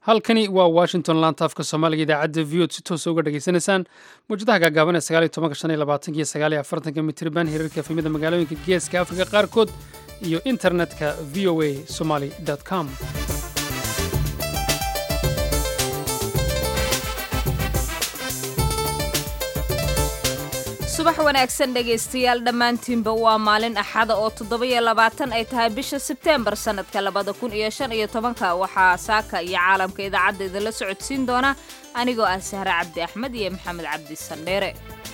halkani waa washington laanta afka soomaaliga idaacadda v od si toosa uga dhageysanaysaan mawjadaha gaagaaban ee sagaaliyo tobanka shan iyo labaatanka iyo sagaaliyo afartanka mitriban hirarka efemida magaalooyinka geeska afrika qaarkood iyo internetka v o a somaly com subax wanaagsan dhegaystayaal dhammaantiinba waa maalin axada oo toddoba-iyo labaatan ay tahay bisha sebteembar sannadka labada kun iyo shan iyo tobanka waxaa saaka iyo caalamka idaacadda idinla socodsiin doona anigoo ah sahre cabdi axmed iyo maxamed cabdi sandheere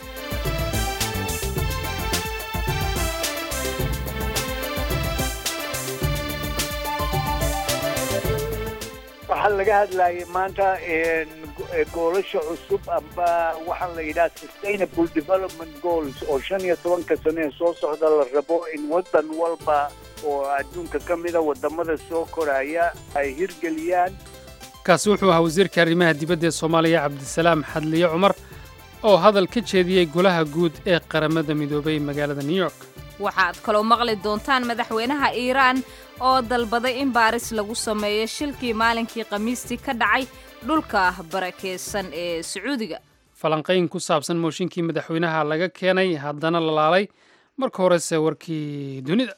waxaa laga hadlayay maanta goolasha cusub amba waxaa la yidhaha sustainable development goals oo shan iyo tobanka sano ee soo socda la rabo in waddan walba oo adduunka ka mida waddamada soo koraya ay hirgeliyaan kaasi wuxuu ahaa wasiirka arrimaha dibadda ee soomaaliya cabdisalaam xadliye cumar oo hadal ka jeediyey golaha guud ee qaramada midoobay magaalada new york waxaad kaloo maqli doontaan madaxweynaha iiraan oo dalbaday in baaris lagu sameeyo shilkii maalinkii khamiistii ka dhacay dhulka barakeysan ee sacuudiga falanqayn ku saabsan mooshinkii madaxweynaha laga keenay haddana la laalay marka horese warkii dunida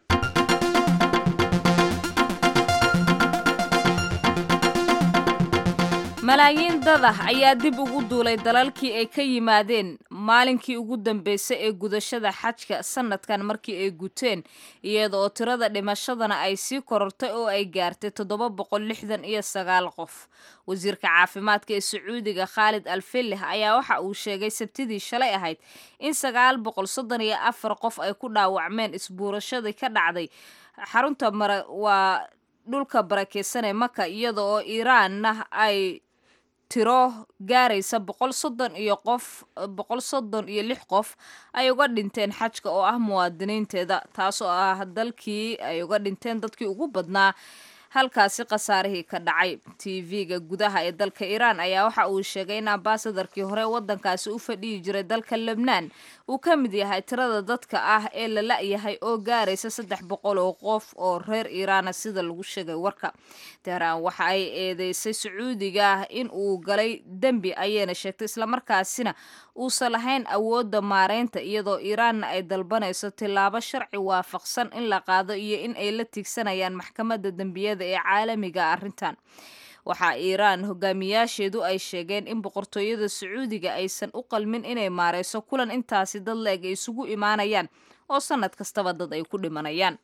malaayiin dad ah ayaa dib ugu duulay dalalkii ay ka yimaadeen maalinkii ugu dambeysay ee gudashada xajka sannadkan markii ay guteen iyada oo tirada dhimashadana ay sii korortay oo ay gaartay toddoba boqol lixdan iyo sagaal qof wasiirka caafimaadka ee sacuudiga khaalid alfilih ayaa waxa uu sheegay sabtidii shalay ahayd in sagaal boqol soddon iyo afar qof ay ku dhaawacmeen isbuurashadii ka dhacday xarunta mara waa dhulka barakeysan ee maka iyada oo iiraanna ay tiro gaaraysa boqol soddon iyo qof boqol soddon iyo lix qof ay uga dhinteen xajka oo ah muwaadiniinteeda taasoo ah dalkii ay uga dhinteen dadkii ugu badnaa halkaasi khasaarihii ka dhacay tv-ga gudaha ee dalka iiraan ayaa waxa uu sheegay in ambasadarkii hore waddankaasi u fadhiyi jiray dalka lebnaan uu ka mid yahay tirada dadka ah ee la la-yahay oo gaaraysa saddex boqol oo qof oo reer iiraana sida lagu sheegay warka tehraan waxa ay eedeysay sacuudiga ah in uu galay dembi ayayna sheegtay islamarkaasina uusan lahayn awoodda maareynta iyadoo iiraanna ay dalbanayso tillaabo sharci waafaqsan in la qaado iyo in ay la tiigsanayaan maxkamadda dembiyada ee caalamiga arrintan waxaa iiraan hogaamiyaasheedu ay sheegeen in boqortooyada sacuudiga aysan u qalmin inay maareyso kulan intaasi dad la-eg ay isugu imaanayaan oo sannad kastaba dad ay ku dhimanayaan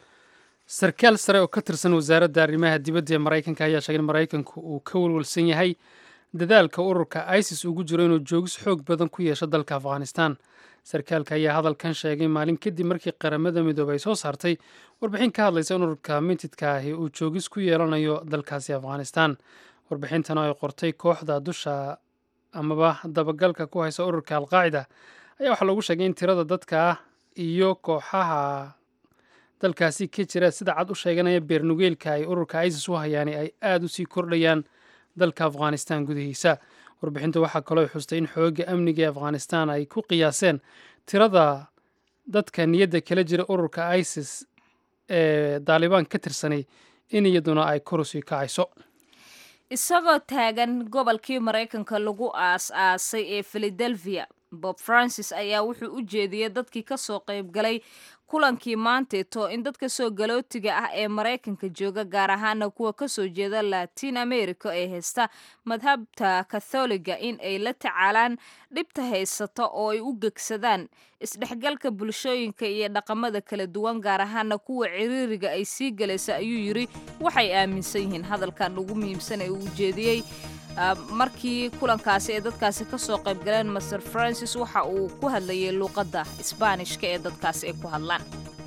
sarkaal sare oo ka tirsan wasaaradda arrimaha dibadda ee maraykanka ayaa sheegay in maraykanku uu ka walwalsan yahay dadaalka ururka isis ugu jiro inuu joogis xoog badan ku yeesho dalka afghanistan sarkaalka ayaa hadalkan sheegay maalin kadib markii qaramada midoobey ay soo saartay warbixin ka hadlaysa in ururka mintidka ahi uu joogis ku yeelanayo dalkaasi afghanistan warbixintan oo ay qortay kooxda dusha amaba dabagalka ku haysa ururka alqaacida ayaa waxaa loogu sheegay in tirada dadka ah iyo kooxaha dalkaasi ka jira sida cad u sheeganaya beernugeelka ay ururka isis u hayaani ay aada u sii kordhayaan dalka afghanistan gudihiisa warbixinta waxaa kaloo xustay in xoogga amniga ee afghanistan ay ku qiyaaseen tirada dadka niyadda kala jira ururka isis ee daalibaan ka tirsanay in iyaduna ay kor usii kacayso isagoo taagan gobolkii maraykanka lagu aas-aasay ee philadelphia bob francis ayaa wuxuu u jeediyey dadkii kasoo qayb galay kulankii maanteeto in dadka soo galootiga ah ee maraykanka jooga gaar ahaana kuwa kasoo jeeda latin america ee haysta madhabta katholiga in ay la tacaalaan dhibta haysata oo ay u gegsadaan isdhexgalka bulshooyinka iyo dhaqamada kala duwan gaar ahaana kuwa ciriiriga ay sii galaysa ayuu yiri waxay aaminsan yihiin hadalkan ugu muhiimsan ee uu jeediyey markii kulankaasi ee dadkaasi kasoo qayb galeen master francis waxa uu ku hadlayay luuqadda isbaanishka ee dadkaasi ay ku hadlaan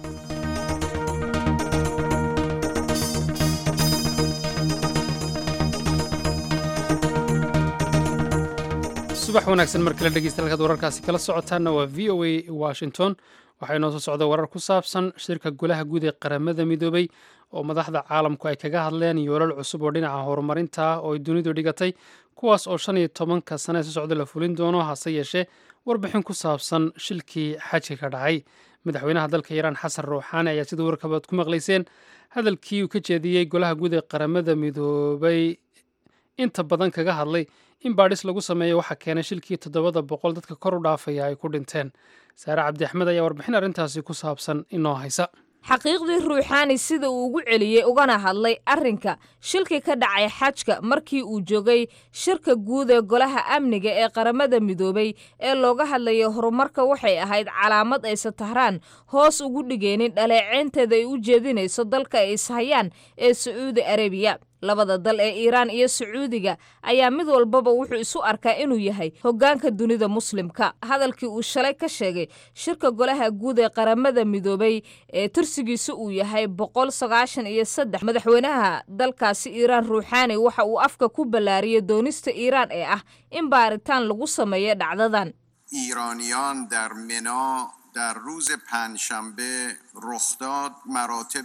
subax wanaagsan mar kale dhegeysta halkaad wararkaasi kala socotaanna waa v o a washington waxaa inoo soo socda warar ku saabsan shirka golaha guud ee qaramada midoobay oo madaxda caalamku ay kaga hadleen yoolal cusub oo dhinaca horumarinta ah oo ay dunidu dhigatay kuwaas oo shan iyo tobanka sane soo socda la fulin doono hase yeeshee warbixin ku saabsan shilkii xajka ka dhacay madaxweynaha dalka iiraan xasan ruuxaani ayaa sida warkabaad ku maqlayseen hadalkii uu ka jeediyey golaha guud ee qaramada midoobay inta badan kaga hadlay in baadhis lagu sameeyo waxaa keenay shilkii toddobada boqol dadka kor u dhaafaya ay ku dhinteen saare cabdi axmed ayaa warbixin arrintaasi ku saabsan inoo haysa xaqiiqdii ruuxaani sida uu ugu celiyey ugana hadlay arrinka shilkii ka dhacay xajka markii uu joogay shirka guud ee golaha amniga ee qaramada midoobay ee looga hadlayay horumarka waxay ahayd calaamad aysa tahraan hoos ugu dhigaynin dhaleeceynteeda ay u jeedinayso dalka ay ishayaan ee sacuudi arabiya labada dal ee iiraan iyo sacuudiga ayaa mid walbaba wuxuu isu arkaa inuu yahay hoggaanka dunida muslimka hadalkii uu shalay ka sheegay shirka golaha guud ee qaramada midoobay ee tursigiisa uu yahay boqol sagaashan iyo saddex madaxweynaha dalkaasi iiraan ruuxaani waxa uu afka ku ballaariyey doonista iiraan ee ah in baaritaan lagu sameeyo dhacdadan ایرانیان در منا در روز پنجشنبه رخ داد مراتب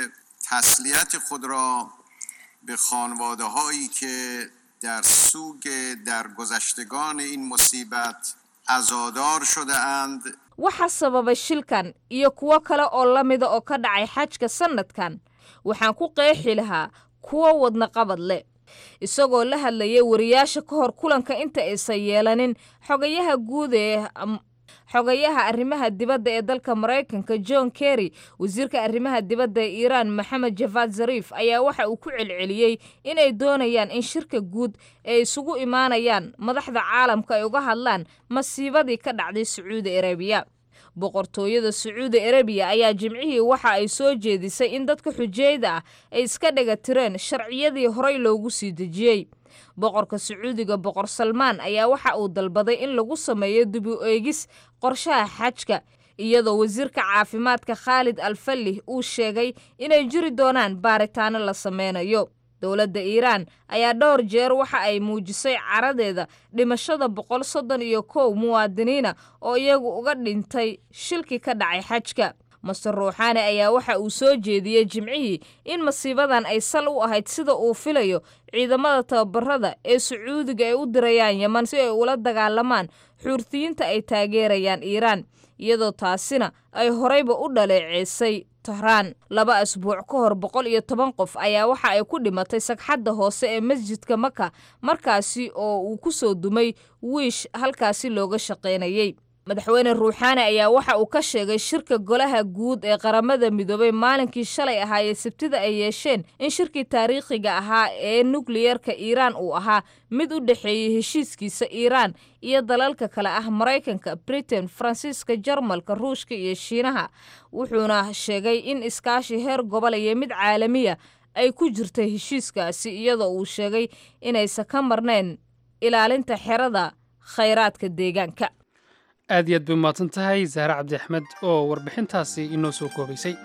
تسلیت خود را به خانواده هایی که در سوگ درگذشتگان این مصیبت عزادار شده اند waxaa sababay shilkan iyo kuwo kale oo la mida oo ka dhacay xajka sannadkan waxaan ku qeexi lahaa kuwo wadna qabad leh isagoo la hadlayay wariyaasha ka hor kulanka inta aysan yeelanin xogayaha guud ee xogayaha arrimaha dibadda ee dalka maraykanka john kerry wasiirka arrimaha dibadda ee iiraan maxamed javad zariif ayaa waxa uu ku celceliyey inay doonayaan in shirka guud ay isugu imaanayaan madaxda caalamka ay uga hadlaan masiibadii ka dhacday sacuudi arabiya boqortooyada sacuudi arabiya ayaa jimcihii waxa ay soo jeedisay in dadka xujeyda ah ay iska dhaga tireen sharciyadii horey loogu sii dejiyey boqorka sacuudiga boqor salmaan ayaa waxa uu dalbaday in lagu sameeyo dib u eegis qorshaha xajka iyadoo wasiirka caafimaadka khaalid alfallih uu sheegay inay jiri doonaan baaritaano la sameynayo dowladda iiraan ayaa dhowr jeer waxa ay muujisay caradeeda dhimashada boqol soddon iyo kow muwaadiniina oo iyagu uga dhintay shilkii ka dhacay xajka master ruuxaani ayaa waxa uu soo jeediyey jimcihii in masiibadan ay sal u ahayd sida uu filayo ciidamada tababarada ee sacuudiga ay u dirayaan yeman si ay ula dagaalamaan xuurtiyiinta ay taageerayaan iiraan iyadoo taasina ay horeyba u dhaleeceysay tahraan laba asbuuc ka hor boqol iyo toban qof ayaa waxa ay ku dhimatay sagxadda hoose ee masjidka maka markaasi oo uu ku soo dumay wiish halkaasi looga shaqaynayey madaxweyne ruuxaani ayaa waxa uu ka sheegay shirka golaha guud ee qaramada midoobay maalinkii shalay ahaayee sabtida ay yeesheen in shirkii taariikhiga ahaa ee nukliyeerka iiraan uu ahaa mid u dhexeeyey heshiiskiisa iiraan iyo dalalka kale ah maraykanka britain faransiiska jarmalka ruushka iyo shiinaha wuxuuna sheegay in iskaashi heer gobol iyo mid caalamiya ay ku jirtay heshiiskaasi iyadoo uu sheegay inaysan ka marnayn ilaalinta xerada khayraadka deegaanka aad iyo aad bay umahadsan tahay zahre cabdi axmed oo warbixintaasi inoo soo koobaysay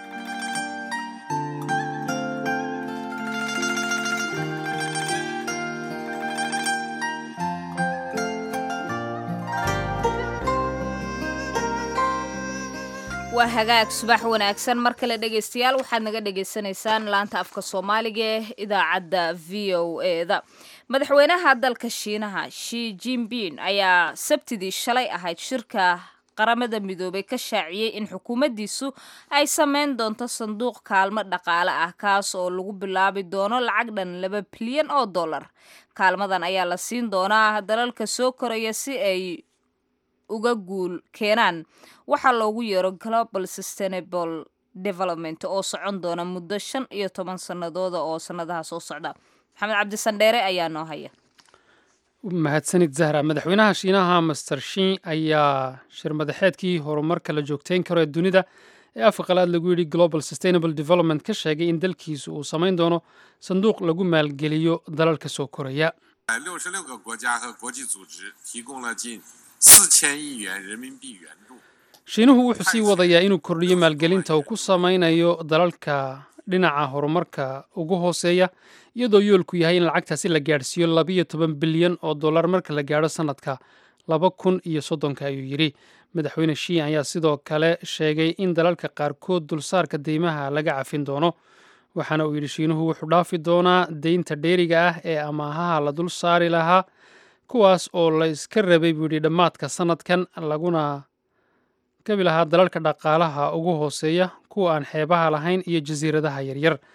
waa hagaag subax wanaagsan mar kale dhegaystayaal waxaad naga dhagaysanaysaan laanta afka soomaaliga ee idaacadda v o eda madaxweynaha dalka shiinaha shi jinbin ayaa sabtidii shalay ahayd shirka qaramada midoobay ka shaaciyey in xukuumaddiisu ay sameyn doonto sanduuq kaalmo dhaqaale ah kaas oo lagu bilaabi doono lacag dhan laba bilyan oo dollar kaalmadan ayaa la siin doonaa dalalka soo koraya si ay uga guul keenaan waxaa loogu yeero global sustainable development oo socon doona muddo shan iyo toban sannadooda oo sannadaha soo socda maxamed cabdisandheere ayaa noo haya mahadsanid zahra madaxweynaha shiinaha master shin ayaa shir madaxeedkii horumarka la joogteyn karo ee dunida ee afka qalaad lagu yidhi global sustainable development ka sheegay in dalkiisu uu samayn doono sanduuq lagu maalgeliyo dalalka soo koraya 六十六个国家和国际组织提供了近四千亿元人民币援助。 shiinuhu wuxuu sii wadayaa inuu kordhiyo maalgelinta uu ku samaynayo dalalka dhinaca horumarka ugu hooseeya iyadoo yoolku yahay in lacagtaasi la gaadhsiiyo labiyo toban bilyan oo dollar marka la gaadho sannadka laba kun iyo soddonka ayuu yidhi madaxweyne shiin ayaa sidoo kale sheegay in dalalka qaarkood dulsaarka deymaha laga cafin doono waxaana uu yidhi shiinuhu wuxuu dhaafi doonaa deynta dheeriga ah ee amaahaha la dul saari lahaa kuwaas oo la iska rabay buu yidhi dhammaadka sannadkan laguna gabi lahaa dalalka dhaqaalaha ugu hooseeya kuwa aan xeebaha lahayn iyo jasiiradaha yaryar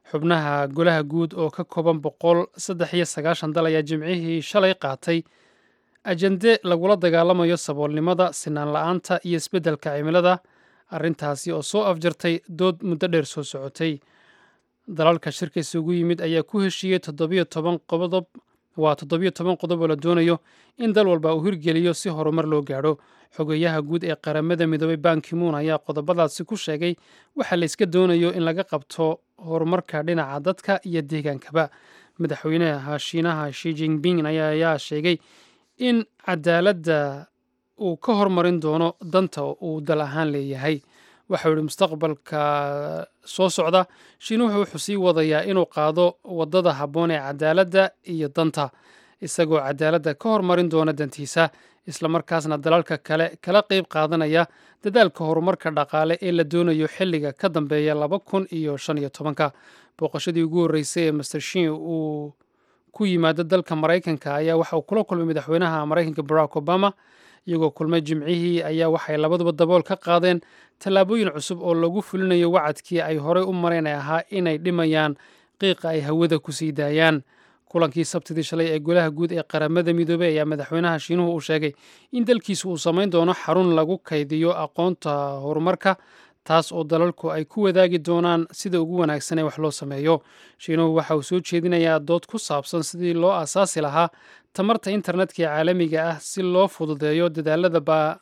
xubnaha golaha guud oo ka kooban boqol saddex iyo sagaashan dal ayaa jimcihii shalay qaatay ajende lagula dagaalamayo saboolnimada sinaan la-aanta iyo isbeddelka cimilada arrintaasi oo soo afjartay dood muddo dheer soo socotay dalalka shirka isugu yimid ayaa ku heshiiyey toddobiyo toban qodob waa toddobiyo toban qodob oo la doonayo in dal walba uu hirgeliyo si horumar loo gaadho xogeyaha guud ee qaramada midoobay bankimuun ayaa qodobadaasi ku sheegay waxa la iska doonayo in laga qabto horumarka dhinaca dadka iyo deegaankaba madaxweynaha shiinaha shi jinping ayaa sheegay in cadaaladda uu ka hormarin doono danta uu dal ahaan leeyahay waxau yihi mustaqbalka soo socda shiinuhu wuxuu sii wadayaa inuu qaado waddada habboon ee cadaaladda iyo danta isagoo cadaaladda ka hormarin doona dantiisa islamarkaasna dalalka kale kala qeyb qaadanaya dadaalka horumarka dhaqaale ee la doonayo xilliga ka dambeeya laba kun iyo shan iyo tobanka booqashadii ugu horreysay ee master shin uu ku yimaado dalka maraykanka ayaa waxa uu kula kulmay madaxweynaha maraykanka barack obama iyagoo kulmay jimcihii ayaa waxay labaduba dabool ka qaadeen tallaabooyin cusub oo lagu fulinayo wacadkii ay horey u mareen ee ahaa inay dhimayaan qiiqa ay hawada ku sii daayaan kulankii sabtidii shalay ee golaha guud ee qaramada midoobey ayaa madaxweynaha shiinuhu uu sheegay in dalkiisu uu samayn doono xarun lagu kaydiyo aqoonta horumarka taas oo dalalku ay ku wadaagi doonaan sida ugu wanaagsan ee wax loo sameeyo shiinuhu waxa uu soo jeedinayaa dood ku saabsan sidii loo aasaasi lahaa tamarta internetka ee caalamiga ah si loo fududeeyo dadaalada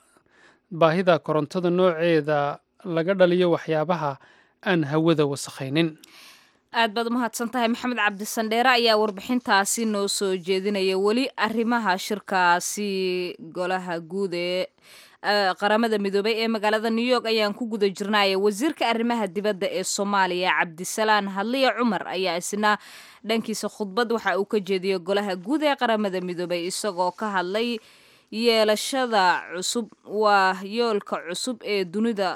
baahida korontada nooceeda laga dhaliyo waxyaabaha aan hawada wasakhaynin aad baad umahadsan tahay maxamed cabdisandheere ayaa warbixintaasi noo soo jeedinaya weli arrimaha shirkaasi golaha guud ee qaramada midoobay ee magaalada new york ayaan ku guda jirnaya wasiirka arrimaha dibadda ee soomaaliya cabdisalaan hadliya cumar ayaa isna dhankiisa khudbad waxa uu ka jeediyey golaha guud ee qaramada midoobay isagoo ka hadlay yeelashada cusub waa yoolka cusub ee dunida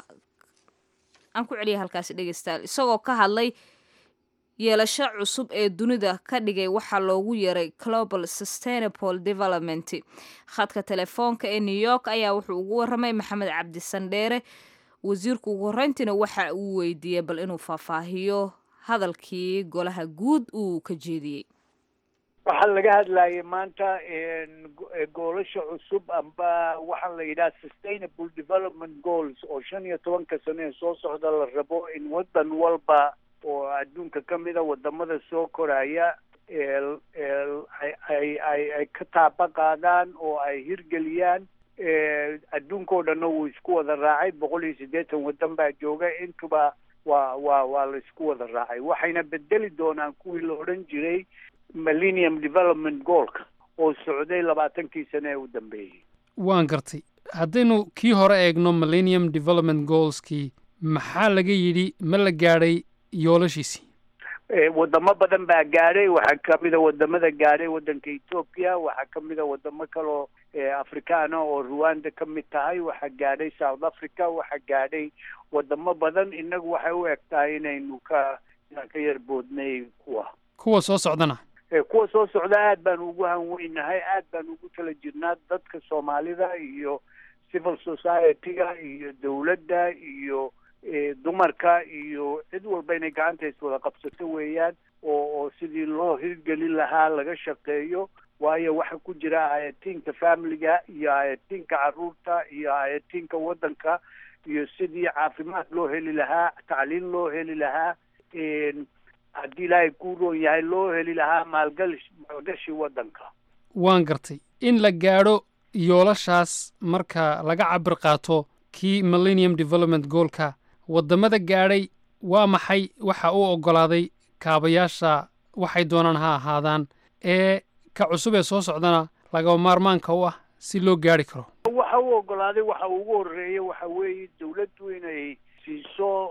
aan ku celiya halkaasi dhegeystayaal isagoo ka hadlay yeelasho cusub ee dunida ka dhigay waxaa loogu yeeray global sustainable development khadka telefoonka ee new york ayaa wuxuu ugu waramay maxamed cabdisandheere wasiirku ugu horreyntiina waxa uu weydiiyey bal inuu faahfaahiyo hadalkii golaha guud uu ka jeediyey waxaa laga hadlayay maanta goolasha cusub amba waxaa la yidhaha sustainable development goals oo shan iyo tobanka sano ee soo socda la rabo in waddan walba oo adduunka ka mida wadamada soo koraya ay ay ay ka taaba qaadaan oo ay hirgeliyaan adduunkao dhanna wuu isku wada raacay boqol iyo siddeetan waddan baa jooga intuba waa waa waa la isku wada raacay waxayna bedeli doonaan kuwii la odhan jiray millennium development goalka oo socday labaatankii sane ee u dambeeyey waan gartay haddaynu kii hore eegno millennium development goalskii maxaa laga yidhi ma la gaadhay yoolashiisii wadamo badan baa gaadhay waxaa kamida wadamada gaadhay waddanka ethoopia waxaa kamida wadamo kaloo afrikaana oo rwanda ka mid tahay waxaa gaadhay south africa waxaa gaadhay wadamo badan inagu waxay u eg tahay inaynu ka inaan ka yar boodnay kuwa kuwa soo socdana kuwa soo socda aad baan ugu hanweynahay aad baan ugu tala jirnaa dadka soomaalida iyo civil society-ga iyo dawladda iyo dumarka iyo cid walba inay gacanta iswada qabsato weeyaan oo oo sidii loo hirgelin lahaa laga shaqeeyo waayo waxa ku jira ayatiinka familiga iyo ayatiinka caruurta iyo ayatiinka waddanka iyo sidii caafimaad loo heli lahaa tacliin loo heli lahaa haddii ilaahay kuu roon yahay loo heli lahaa maalgali maalgashi waddanka waan gartay in la gaadho yoolashaas marka laga cabir qaato kii millennium development goolka waddamada gaadhay waa maxay waxa uu oggolaaday kaabayaasha waxay doonaan ha ahaadaan ee ka cusub ee soo socdana lagaba maarmaanka u ah si loo gaadhi karo waxa uu oggolaaday waxa ugu horreeya waxa weeye dawladdu inay siiso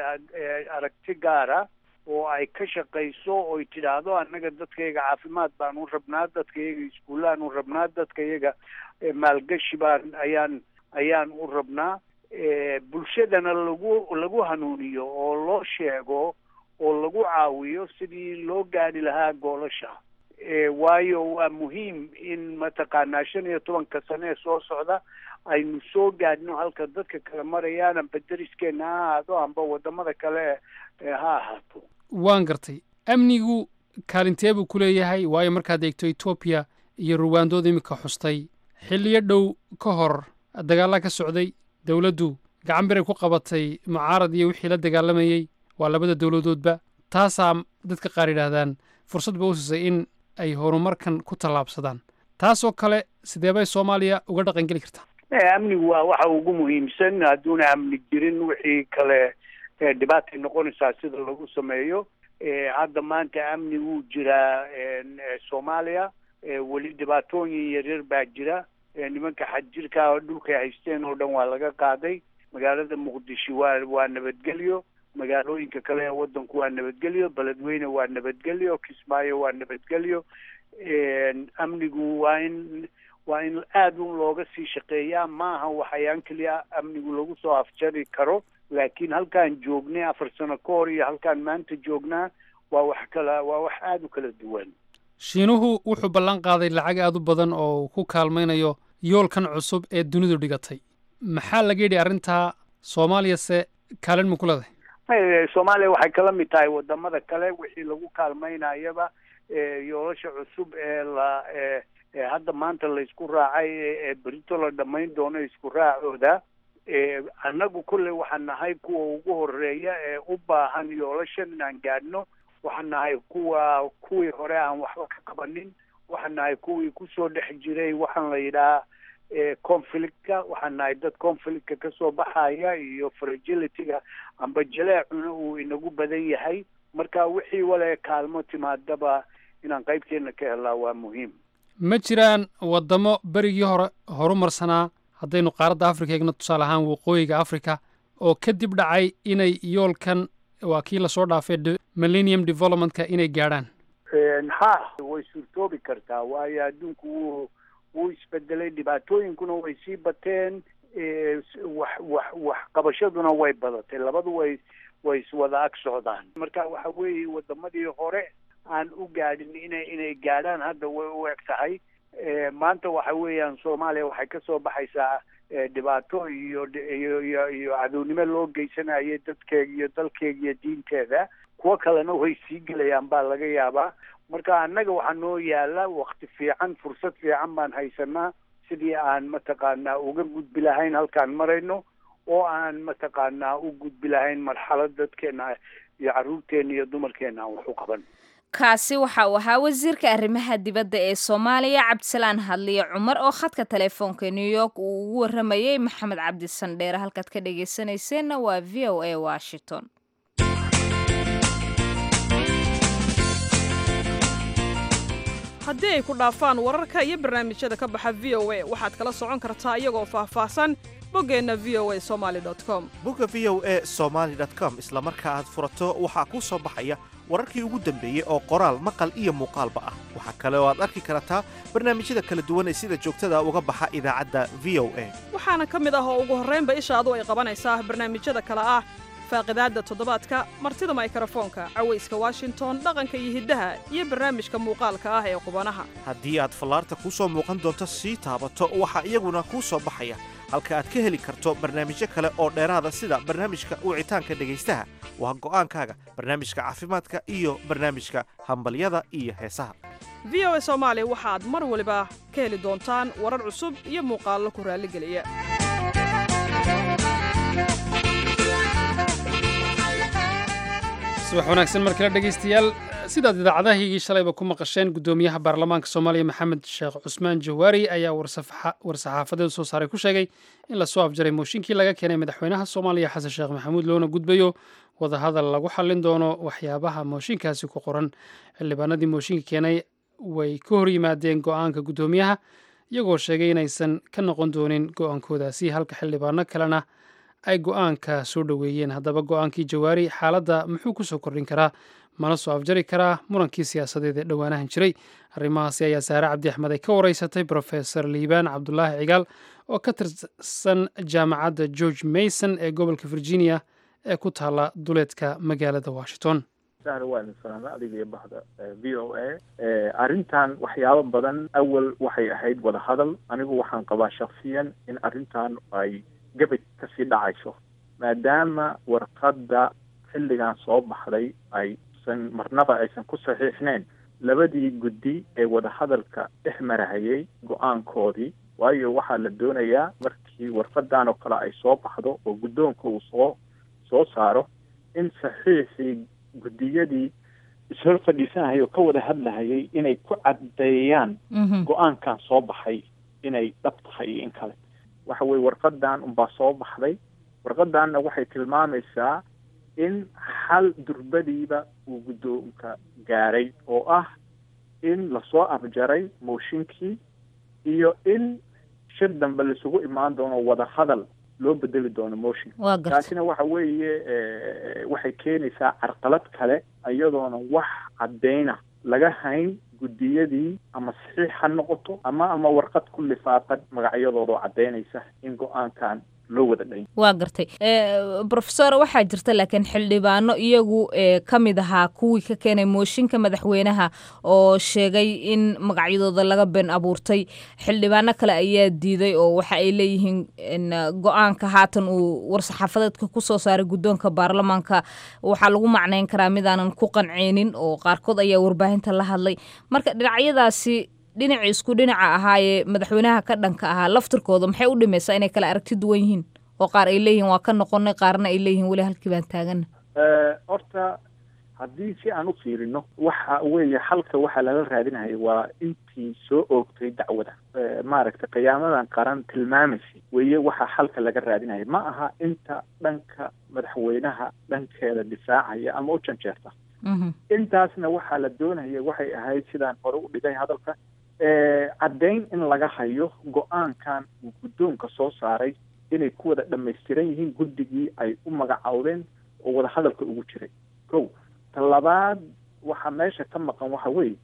aragti gaara oo ay ka shaqayso oy tidhaahdo annaga dadkayaga caafimaad baan u rabnaa dadkayaga iskuullaan u rabnaa dadkayaga maalgashi baan ayaan ayaan u rabnaa bulshadana lagu lagu hanuuniyo oo loo sheego oo lagu caawiyo sidii loo gaadhi lahaa goolasha waayo waa muhiim in mataqaanaa shan iyo tobanka sane ee soo socda aynu soo gaadhno halka dadka kale marayaan amba deriskeena ha ahaado amba wadamada kale ha ahaato waan gartay amnigu kaalintee buu ku leeyahay waayo markaad eegto etoobiya iyo ruwaandooda iminka xustay xilliyo dhow ka hor dagaallaa ka socday dowladdu gacan biray ku qabatay mucaarad iyo wixii la dagaalamayey waa labada dowladoodba taasaa dadka qaar yidhaahdaan fursad ba u siisay in ay horumarkan ku tallaabsadaan taasoo kale sidee bay soomaaliya uga dhaqan geli kartaa amnigu waa waxa ugu muhiimsan hadduuna amni jirin wixii kale dhibaatay noqonaysaa sida lagu sameeyo hadda maanta amni wuu jiraa soomaaliya weli dhibaatooyin yaryar baa jira nimanka xadjirka dhulkay haysteen oo dhan waa laga qaaday magaalada muqdisho waa waa nabadgelyo magaalooyinka kale ee wadanku waa nabadgelyo beledweyne waa nabadgelyo kismaayo waa nabadgelyo amnigu waa in waa in aada un looga sii shaqeeyaa maaha waxayaan keliya amnigu lagu soo afjari karo laakiin halkaan joognay afar sano ka hor iyo halkaan maanta joognaa waa wax kala waa wax aada u kala duwan shiinuhu wuxuu ballan qaaday lacag aad u badan oo uu ku kaalmaynayo yoolkan cusub ee dunidu dhigatay maxaa laga yidhi arrintaa soomaaliyase kaalin ma ku leedahay soomaaliya waxay kala mid tahay wadamada kale wixii lagu kaalmaynayaba yoolasha cusub ee la hadda maanta laysku raacay ee berito la dhamayn doono isku raacooda annagu kulley waxaan nahay kuwa ugu horeeya ee u baahan yoolashan inaan gaadhno waxaan nahay kuwa kuwii hore aan waxba ka qabanin waxaan nahay kuwii kusoo dhex jiray waxaan la yidhaha conflictka waxaan nahay dad conflictka kasoo baxaya iyo fragilityga amba jaleecuna uu inagu badan yahay marka wixii wale kaalmo timaadaba inaan qaybteena ka helaa waa muhiim ma jiraan waddamo berigii hore horumarsanaa haddaynu qaaradda afrika eegno tusaale ahaan waqooyiga africa oo kadib dhacay inay yoolkan waa kii lasoo dhaafay millennium developmentka inay gaadhaan ha way suurtoobi kartaa waayo adduunku wuu wuu isbedelay dhibaatooyinkuna way sii bateen wax wax wax qabashaduna way badatay labadu way way iswada ag socdaan marka waxa weeye wadamadii hore aan u gaadhin inay inay gaadhaan hadda way u eg tahay maanta waxa weeyaan soomaaliya waxay kasoo baxaysaa dhibaato iyo iyo iyo iyo cadownimo loo geysanayay dadkeega iyo dalkeega iyo diinteeda kuwo kalena way sii gelayaan baa laga yaabaa marka annaga waxaa noo yaala wakti fiican fursad fiican baan haysanaa sidii aan mataqaanaa uga gudbi lahayn halkaan marayno oo aan mataqaanaa u gudbi lahayn marxalad dadkeena iyo carruurteena iyo dumarkeena aan wax u qaban kaasi waxa uu ahaa wasiirka arrimaha dibadda ee soomaaliya cabdisalaan hadliye cumar oo khadka telefoonka new york uu ugu warramayey maxamed cabdi sandheere halkaad ka dhegaysanayseena waa v o a washington haddii ay ku dhaafaan wararka iyo barnaamijyada ka baxa v o a waxaad kala socon kartaa iyagoo faahfaahsan boggeenna v o a somaali com bogga v o a somaali com isla marka aad furato waxaa kuu soo baxaya wararkii ugu dambeeyey oo qoraal maqal iyo muuqaalba ah waxaa kale oo aad arki kartaa barnaamijyada kala duwan ee sida joogtada uga baxa idaacadda v o a waxaana ka mid ah oo ugu horraynba ishaadu ay qabanaysaa barnaamijyada kale ah faaqidaadda toddobaadka martida maykrofoonka cawayska washington dhaqanka iyo hiddaha iyo barnaamijka muuqaalka ah ee qubanaha haddii aad fallaarta kuu soo muuqan doonto sii taabato waxaa iyaguna kuu soo baxaya halka aad ka heli karto barnaamijyo kale oo dheeraada sida barnaamijka wicitaanka dhegaystaha waa go'aankaaga barnaamijka caafimaadka iyo barnaamijka hambalyada iyo heesaha v o a soomaali waxaad mar waliba ka heli doontaan warar cusub iyo muuqaallo ku raalligeliya subax wanaagsan mar kale dhegaystayaal sidaad idaacadahaygii shalayba ku maqasheen guddoomiyaha baarlamaanka soomaaliya maxamed sheekh cusmaan jawaari ayaa war-saxaafadeed soo saaray ku sheegay in lasoo afjaray mooshinkii laga keenay madaxweynaha soomaaliya xasan sheekh maxamuud loona gudbayo wadahadal lagu xallin doono waxyaabaha mooshinkaasi ku qoran xildhibaanadii mooshinka keenay way ka hor yimaadeen go'aanka guddoomiyaha iyagoo sheegay inaysan ka noqon doonin go'aankoodaasi halka xildhibaano kalena ay go'aanka soo dhoweeyeen haddaba go'aankii jawaari xaaladda muxuu ku soo kordhin karaa mana soo afjari karaa murankii siyaasadeed ee dhowaanahan jiray arrimahaasi ayaa saare cabdi axmed ay ka wareysatay brofesor liibaan cabdulaahi cigaal oo ka tirsan jaamacadda george mason ee gobolka virginia ee ku taalla duleedka magaalada washington waa idin salaama adiga iyo bahda v o a arrintan waxyaabo badan awal waxay ahayd wadahadal anigu waxaan qabaa shaksiyan in arrintan ay gabay kasii dhacayso maadaama warqadda xilligan soo baxday ay uusan marnaba aysan ku saxiixneyn labadii guddi ee wadahadalka dhex marahayay go-aankoodii waayo waxaa la doonayaa markii warqadan oo kale ay soo baxdo oo guddoonka uu soo soo saaro in saxiixii guddiyadii ishor fadhiisanahaya oo ka wada hadlahayay inay ku caddeeyaan go-aankan soo baxay inay dhab tahay iyo in kale waxa weye warqadan unbaa soo baxday warqadanna waxay tilmaamaysaa in xal durbadiiba uu guddoonka gaaray oo ah in lasoo afjaray mooshinkii iyo in shir dambe laisugu imaan doono wada hadal loo bedeli doono motion waa garta taasina waxa weeye waxay keenaysaa carqalad kale iyadoona wax caddayna laga hayn guddiyadii ama saxiix ha noqoto ama ama warqad ku lifaaqan magacyadoodaoo caddaynaysa in go-aankan loo wada dhayn waa gartay brofesor waxaa jirta laakiin xildhibaano iyagu ka mid ahaa kuwii ka keenay mooshinka madaxweynaha oo sheegay in magacyadooda laga been abuurtay xildhibaano kale ayaa diiday oo waxa ay leeyihiin go-aanka haatan uu war-saxaafadeedka kusoo saaray guddoonka baarlamaanka waxaa lagu macnayn karaa midaanan ku qanceynin oo qaarkood ayaa warbaahinta la hadlay marka dhinacyadaasi dhinacii isku dhinaca ahaayee madaxweynaha ka dhanka ahaa laftirkooda maxay u dhimaysaa inay kala aragti duwan yihiin oo qaar ay leeyihin waa ka noqonay qaarna ay leeyihin weli halkii baan taagana horta haddii si aan u fiirino waxa weeye xalka waxaa lala raadinaya waa intii soo oogtay dacwada maaragtay qiyaamadan qaran tilmaamaysay weeye waxaa xalka laga raadinaya ma aha inta dhanka madaxweynaha dhankeeda difaacaya ama u janjeerta intaasna waxaa la doonaya waxay ahayd sidaan hore u dhigay hadalka caddayn in laga hayo go-aankan uu guddoonka soo saaray inay ku wada dhammaystiran yihiin guddigii ay u magacowdeen oo wada hadalka ugu jiray ko talabaad waxaa meesha ka maqan waxa weeye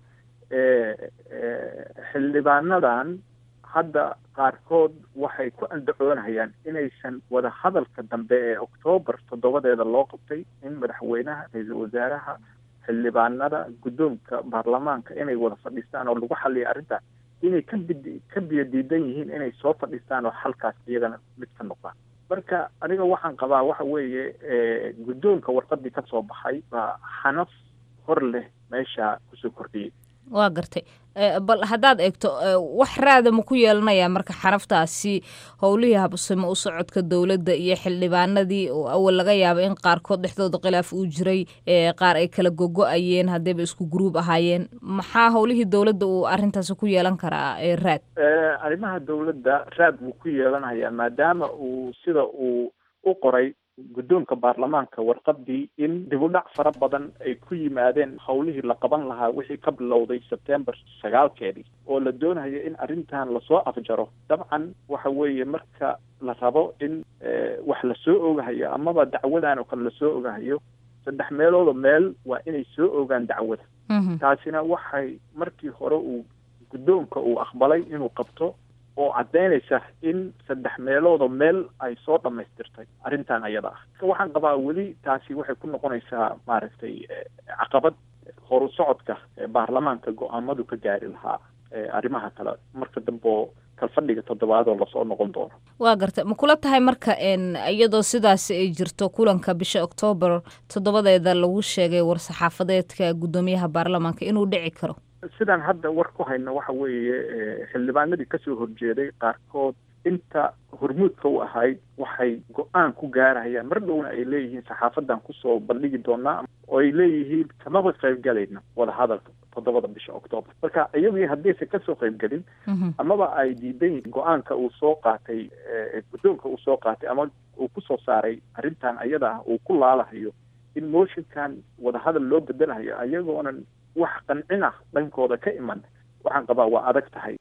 xildhibaanadan hadda qaarkood waxay ku andacoonayaan inaysan wada hadalka dambe ee oktoobar toddobadeeda loo qabtay in madaxweynaha ra-iisul wasaaraha xildhibaanada guddoonka baarlamaanka inay wada fadhiistaan oo lagu xaliya arrintaas inay ka bid ka biyo diidan yihiin inay soo fadhiistaan oo halkaas iyagana mid ka noqdaan marka aniga waxaan qabaa waxa weeye guddoonka warqadii ka soo baxay baa xanaf hor leh meesha kusoo kordhiyey waa gartay bal haddaad eegto wax raada ma ku yeelanayaa marka xanaftaasi howlihii habsimo u socodka dowladda iyo xildhibaanadii oo awal laga yaaba in qaarkood dhexdooda khilaaf uu jiray qaar ay kala gogo-ayeen haddayba isku gruub ahaayeen maxaa howlihii dowladda uu arrintaasi ku yeelan karaa raad arrimaha dowladda raad buu ku yeelanayaa maadaama uu sida uu u qoray guddoonka baarlamaanka warqadii in dib u dhac fara badan ay ku yimaadeen howlihii la qaban lahaa wixii ka bilowday sebtembar sagaalkeedii oo la doonayo in arrintan lasoo afjaro dabcan waxa weeye marka la rabo in wax lasoo ogahayo amaba dacwadan oo kale lasoo ogahayo saddex meeloodoo meel waa inay soo ogaan dacwada taasina waxay markii hore uu guddoonka uu aqbalay inuu qabto oo caddaynaysa in saddex meeloodoo meel ay soo dhammaystirtay arrintan ayada ah waxaan qabaa weli taasi waxay ku noqonaysaa maaragtay caqabad horu socodka baarlamaanka go-aamadu ka gaari lahaa arrimaha kale marka dambe oo kalfadhiga toddobaadoo lasoo noqon doono waa garta ma kula tahay marka iyadoo sidaasi ay jirto kulanka bisha oktoobar toddobadeeda lagu sheegay war-saxaafadeedka guddoomiyaha baarlamaanka inuu dhici karo sidaan hadda war ku hayno waxa weeye xildhibaanadii kasoo horjeeday qaarkood inta hormuudka u ahayd waxay go-aan ku gaarahayaan mar dhowna ay leeyihiin saxaafadan kusoo bandhigi doonaa oo ay leeyihiin kamaba qaybgalayna wada hadalka toddobada bisha octoobar marka iyagii haddaysan kasoo qaybgelin amaba ay diidan yihiin go-aanka uu soo qaatay guddoonka uu soo qaatay ama uu kusoo saaray arrintan ayada ah uu ku laalahayo in motionkan wadahadal loo bedelahayo ayagoonan wax qancin ah dhankooda ka iman waxaan qabaa waa adag tahay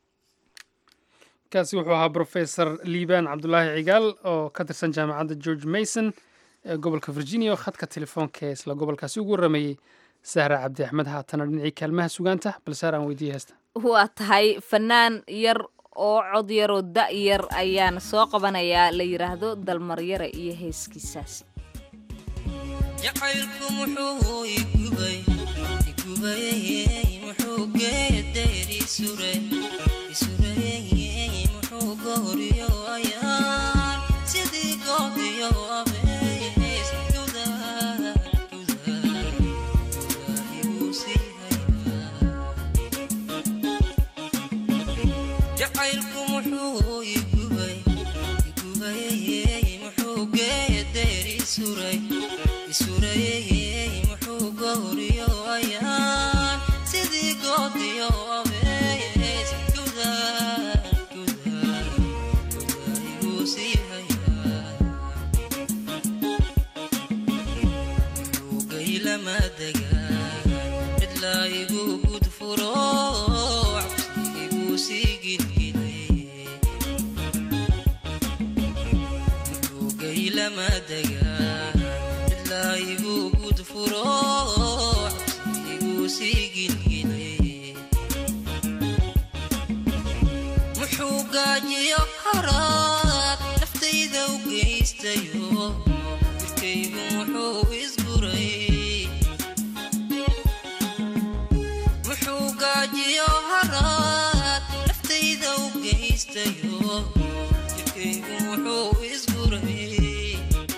kaasi wuxuu ahaa brofesor liibaan cabdulaahi cigaal oo ka tirsan jaamacadda george mason ee gobolka virginia oo khadka telefoonka ee isla gobolkaasi ugu warameeyey sahra cabdi axmed haatana dhinacii kaalmaha sugaanta balsaar aan weydiiye heesta waa tahay fanaan yar oo cod yaroo da' yar ayaan soo qabanayaa la yidhaahdo dalmaryare iyo heeskiisaasi jacaylku muxuu igubay igubay muxuu geedayd isuray isuray muxuu gooriyo ayaan sidii goodiyo abeys gubayey muxuu gowriyo ayaan sidii goodiyo abees gudaa gudaa gudaa iguu sii hayaa muxuu gaylama degaan cidlaa igu gudfuro cabsi iguu sii gilgilay gaylama degaan cidlaa igu gudfuro cabsi iguu sii gilgilay muxuu gaajiyo haraad naftayda u geystayo jirkaygu muxuu isguray muxuu gaajiyo haraad naftayda u geystayo jirkaygu muxuu isguray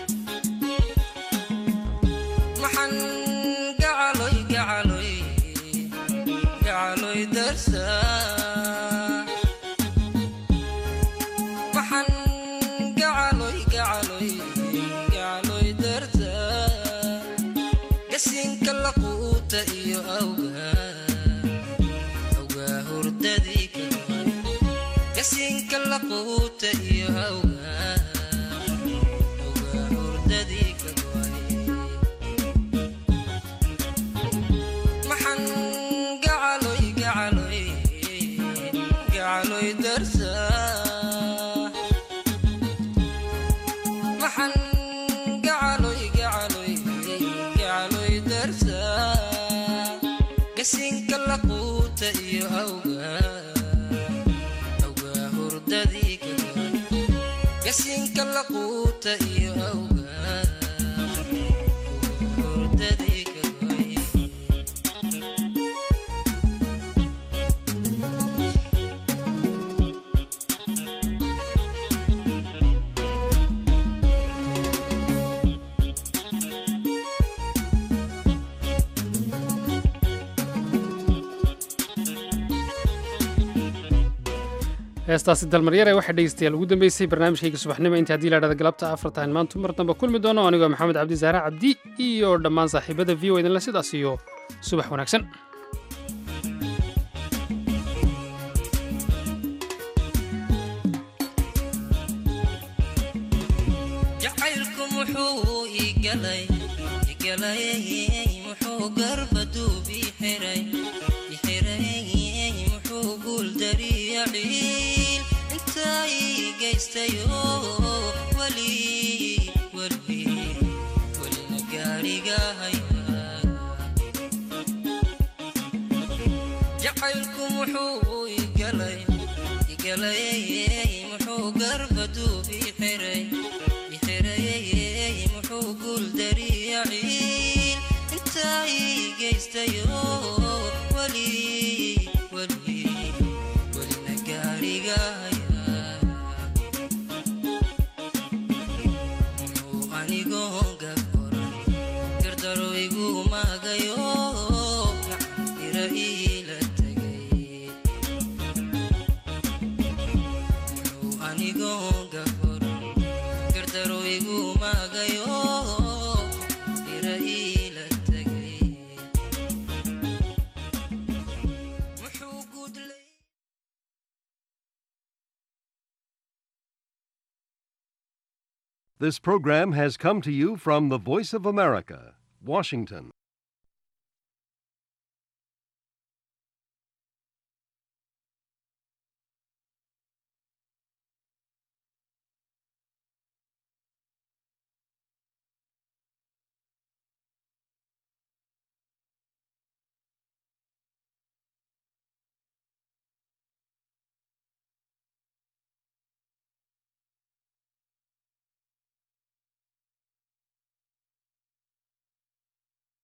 maxan gacaloy gacaloy gacaloy darsaa maxan gacaloy gacaloy gacaloy dartaa gasinka laquuta iyo awgaa awgaa hurdadii ka goay gasinka laquuta iyo awgaa awgaa hurdadii ka goay maxan gacaloy gacaloy gacaloy darsaa maxan gacaloy gacaloy gacaloy darsaa gasinka laquuta iyo awgaa awgaa hurdadii ka goay gasinka laquuta iyo awgaa awgaa hurdadii ka goay heestaasi dalmaryare waxaa dhegeystayaal ugu dambeysay barnaamijkayga subaxnimo inta haddii laadhada galabta afartahan maantu mar dambe kulmi doono anigoo maxamed cabdi saare cabdi iyo dhammaan saaxiibada v o idinle sidaas iyo subax wanaagsan jacaylku muxuu igalay igalay muxuu garbaduub ixiray ixiray muxuu guuldariya ciil intaa ii geystayo weli weli welina gaariga haya jacaylku muxuu igalay igalay muxuu garbaduub ixiray ixiray muxuu guuldariya ciil intaa ii geystayo weli weli welina gaariga haya muxuu anigoo gaboran gardaro igu maagayo gacan ira iila tegay muxuu anigoo gaboran gardaro igu maagayo ira iila tegay muxuu gudlay This program has come to you from the Voice of America, Washington.